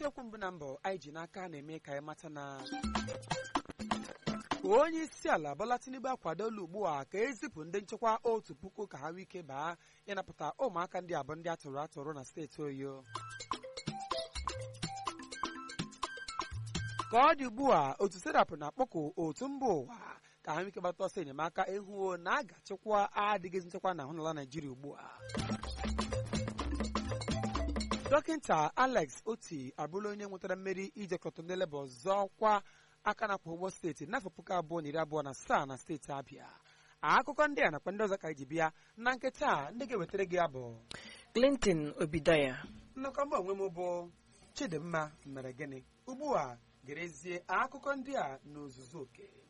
isiokwu mbụ na mbụ anyị ji n'aka na-eme ka anyị mata na onye isi ala Bola Tinubu akwadola ugbu a ka ezipụ ndị nchekwa otu puku ka ha nwee ike baa ịnapụta ụmụaka ndị abụọ ndị atụrụ atụrụ na steeti Oyo ka ọ dị ugbu a otu serapụ na-akpọkụ otu mba ụwa ka ha nwee ike gbata ọsọ enyemaka ịhụ na a ga-achịkwa adịghịzi nchekwa na ahụnala Naijiria ugbu a dọkịta Alex Oti abụrụla onye nwetara mmeri ijekọta ndị leba ọzọ kwa aka na kwa ụgbọ steeti n'afọ puku abụọ na iri abụọ na asaa na steeti Abịa akụkọ ndị a nakwa ndị ọzọ ka anyị ji bịa na nkịta ndị ga-ewetara gị abụ Clinton Obidaya nnọkọ mba onwe m bụ Chidimma mere gịnị ugbu a gerezie akụkọ ndị a n'ozuzu oke